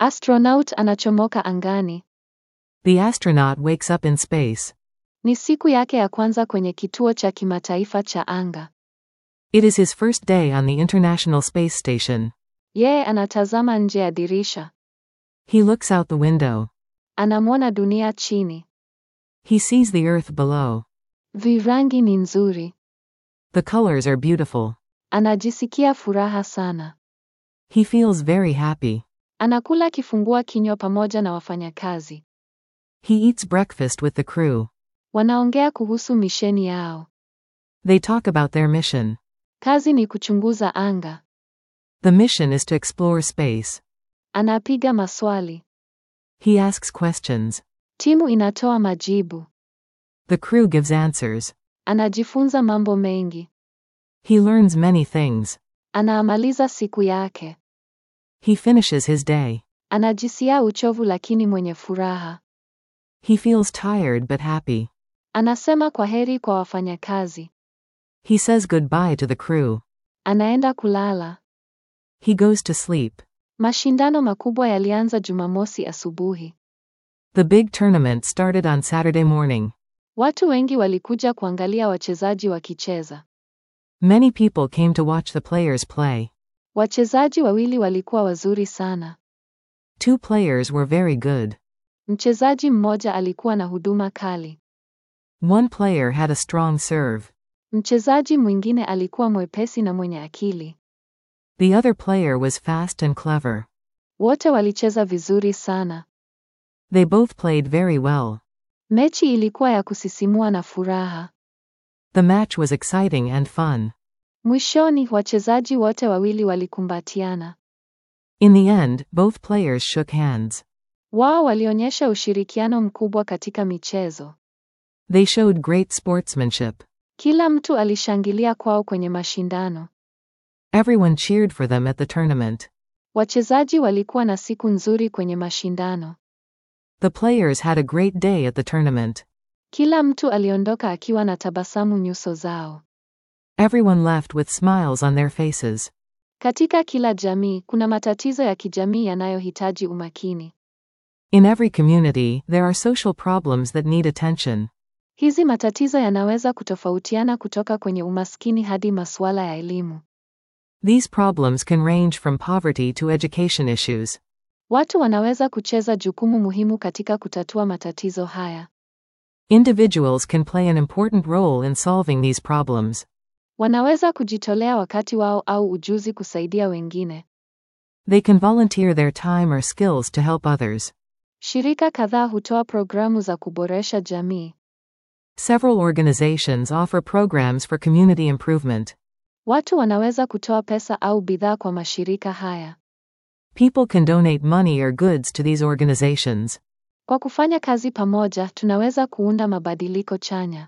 Astronaut anachomoka angani. The astronaut wakes up in space. Ni siku yake ya kwanza kwenye kituo cha kimataifa cha anga. It is his first day on the International Space Station. Yeye anatazama nje ya dirisha. He looks out the window. Anamwona dunia chini. He sees the Earth below. Virangi ni nzuri. The colors are beautiful. Anajisikia furaha sana. He feels very happy. Anakula kifungua kinywa pamoja na wafanyakazi. He eats breakfast with the crew. Wanaongea kuhusu misheni yao. They talk about their mission. Kazi ni kuchunguza anga. The mission is to explore space. Anapiga maswali. He asks questions. Timu inatoa majibu. The crew gives answers. Anajifunza mambo mengi. He learns many things. Anaamaliza siku yake. He finishes his day. Anajisikia uchovu lakini mwenye furaha. He feels tired but happy. Anasema kwa heri kwa wafanyakazi. He says goodbye to the crew. Anaenda kulala. He goes to sleep. Mashindano makubwa yalianza Jumamosi asubuhi. The big tournament started on Saturday morning. Watu wengi walikuja kuangalia wachezaji wakicheza. Many people came to watch the players play. Wachezaji wawili walikuwa wazuri sana. Two players were very good. Mchezaji mmoja alikuwa na huduma kali. One player had a strong serve. Mchezaji mwingine alikuwa mwepesi na mwenye akili. The other player was fast and clever. Wote walicheza vizuri sana. They both played very well. Mechi ilikuwa ya kusisimua na furaha. The match was exciting and fun. Mwishoni, wachezaji wote wawili walikumbatiana. In the end, both players shook hands. Wao walionyesha ushirikiano mkubwa katika michezo. They showed great sportsmanship. Kila mtu alishangilia kwao kwenye mashindano. Everyone cheered for them at the tournament. Wachezaji walikuwa na siku nzuri kwenye mashindano. The players had a great day at the tournament. Kila mtu aliondoka akiwa na tabasamu nyuso zao. Everyone left with smiles on their faces. Katika kila jamii kuna matatizo ya kijamii yanayohitaji umakini. In every community, there are social problems that need attention. Hizi matatizo yanaweza kutofautiana kutoka kwenye umaskini hadi masuala ya elimu. These problems can range from poverty to education issues. Watu wanaweza kucheza jukumu muhimu katika kutatua matatizo haya. Individuals can play an important role in solving these problems. Wanaweza kujitolea wakati wao au ujuzi kusaidia wengine. They can volunteer their time or skills to help others. Shirika kadhaa hutoa programu za kuboresha jamii. Several organizations offer programs for community improvement. Watu wanaweza kutoa pesa au bidhaa kwa mashirika haya. People can donate money or goods to these organizations. Kwa kufanya kazi pamoja, tunaweza kuunda mabadiliko chanya.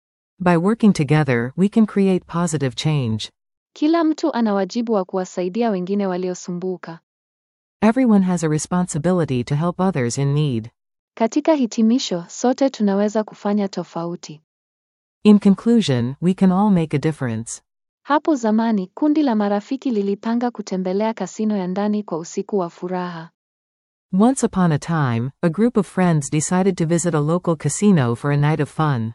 By working together, we can create positive change. Kila mtu ana wajibu wa kuwasaidia wengine waliosumbuka. Everyone has a responsibility to help others in need. Katika hitimisho, sote tunaweza kufanya tofauti. In conclusion, we can all make a difference. Hapo zamani, kundi la marafiki lilipanga kutembelea kasino ya ndani kwa usiku wa furaha. Once upon a time, a group of friends decided to visit a local casino for a night of fun.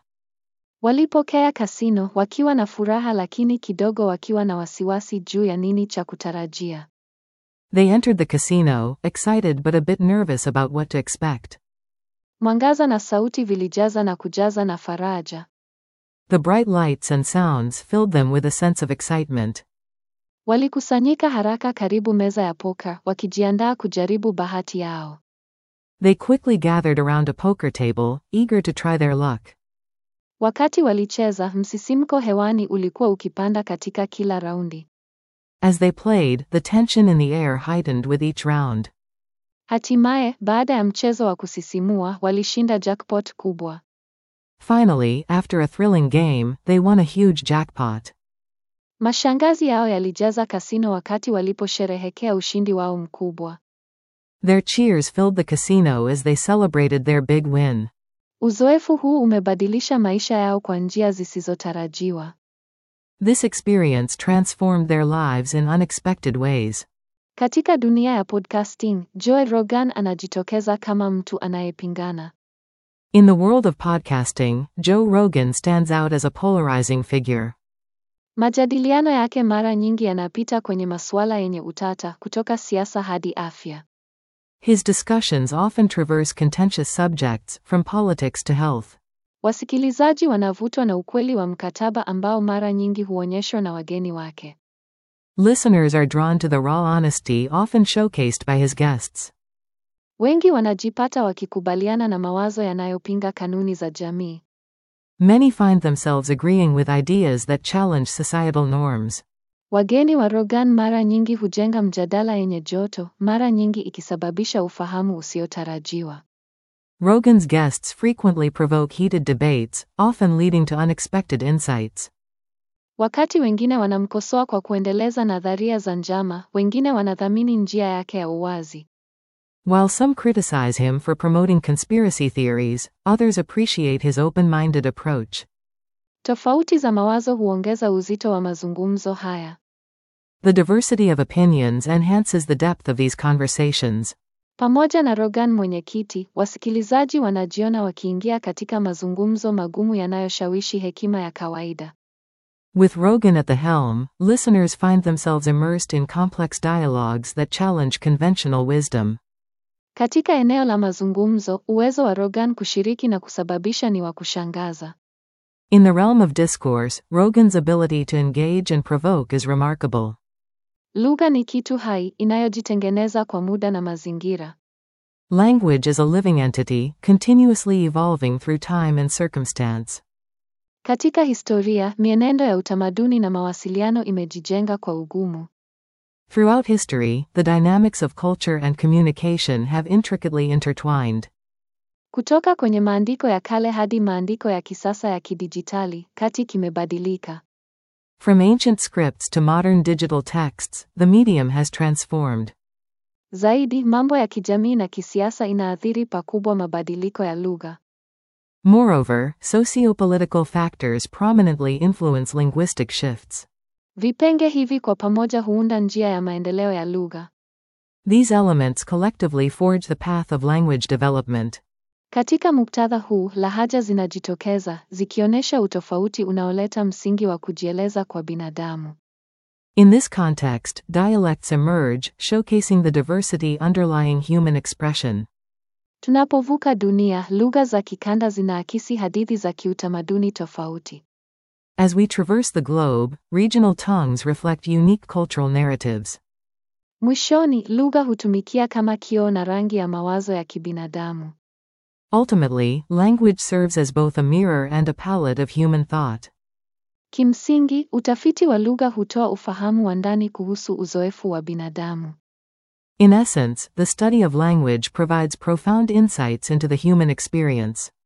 Walipokea kasino wakiwa na furaha lakini kidogo wakiwa na wasiwasi juu ya nini cha kutarajia. They entered the casino, excited but a bit nervous about what to expect. Mwangaza na sauti vilijaza na kujaza na faraja. The bright lights and sounds filled them with a sense of excitement. Walikusanyika haraka karibu meza ya poka, wakijiandaa kujaribu bahati yao. They quickly gathered around a poker table, eager to try their luck. Wakati walicheza, msisimko hewani ulikuwa ukipanda katika kila raundi. As they played, the tension in the air heightened with each round. Hatimaye, baada ya mchezo wa kusisimua, walishinda jackpot kubwa. Finally, after a thrilling game, they won a huge jackpot. Mashangazi yao yalijaza kasino wakati waliposherehekea ushindi wao mkubwa. Their cheers filled the casino as they celebrated their big win. Uzoefu huu umebadilisha maisha yao kwa njia zisizotarajiwa. This experience transformed their lives in unexpected ways. Katika dunia ya podcasting, Joe Rogan anajitokeza kama mtu anayepingana. In the world of podcasting, Joe Rogan stands out as a polarizing figure. Majadiliano yake mara nyingi yanapita kwenye masuala yenye utata, kutoka siasa hadi afya. His discussions often traverse contentious subjects, from politics to health. Wasikilizaji wanavutwa na ukweli wa mkataba ambao mara nyingi huonyeshwa na wageni wake. Listeners are drawn to the raw honesty often showcased by his guests. Wengi wanajipata wakikubaliana na mawazo yanayopinga kanuni za jamii. Many find themselves agreeing with ideas that challenge societal norms. Wageni wa Rogan mara nyingi hujenga mjadala yenye joto, mara nyingi ikisababisha ufahamu usiotarajiwa. Rogan's guests frequently provoke heated debates, often leading to unexpected insights. Wakati wengine wanamkosoa kwa kuendeleza nadharia za njama, wengine wanathamini njia yake ya uwazi. While some criticize him for promoting conspiracy theories, others appreciate his open minded approach. Tofauti za mawazo huongeza uzito wa mazungumzo haya. The diversity of opinions enhances the depth of these conversations. Pamoja na Rogan mwenyekiti, wasikilizaji wanajiona wakiingia katika mazungumzo magumu yanayoshawishi hekima ya kawaida. With Rogan at the helm, listeners find themselves immersed in complex dialogues that challenge conventional wisdom. Katika eneo la mazungumzo, uwezo wa Rogan kushiriki na kusababisha ni wa kushangaza. In the realm of discourse, Rogan's ability to engage and provoke is remarkable. Lugha ni kitu hai inayojitengeneza kwa muda na mazingira. Language is a living entity, continuously evolving through time and circumstance. Katika historia, mienendo ya utamaduni na mawasiliano imejijenga kwa ugumu. Throughout history, the dynamics of culture and communication have intricately intertwined. Kutoka kwenye maandiko ya kale hadi maandiko ya kisasa ya kidijitali, kati kimebadilika. From ancient scripts to modern digital texts, the medium has transformed. Zaidi, mambo ya kijamii na kisiasa inaathiri pakubwa mabadiliko ya lugha. Moreover, sociopolitical factors prominently influence linguistic shifts. Vipenge hivi kwa pamoja huunda njia ya maendeleo ya lugha. These elements collectively forge the path of language development. Katika muktadha huu, lahaja zinajitokeza, zikionyesha utofauti unaoleta msingi wa kujieleza kwa binadamu. In this context, dialects emerge, showcasing the diversity underlying human expression. Tunapovuka dunia, lugha za kikanda zinaakisi hadithi za kiutamaduni tofauti. As we traverse the globe, regional tongues reflect unique cultural narratives. Mwishoni, lugha hutumikia kama kioo na rangi ya mawazo ya kibinadamu. Ultimately, language serves as both a mirror and a palette of human thought. Kimsingi, utafiti wa lugha hutoa ufahamu wa ndani kuhusu uzoefu wa binadamu. In essence, the study of language provides profound insights into the human experience.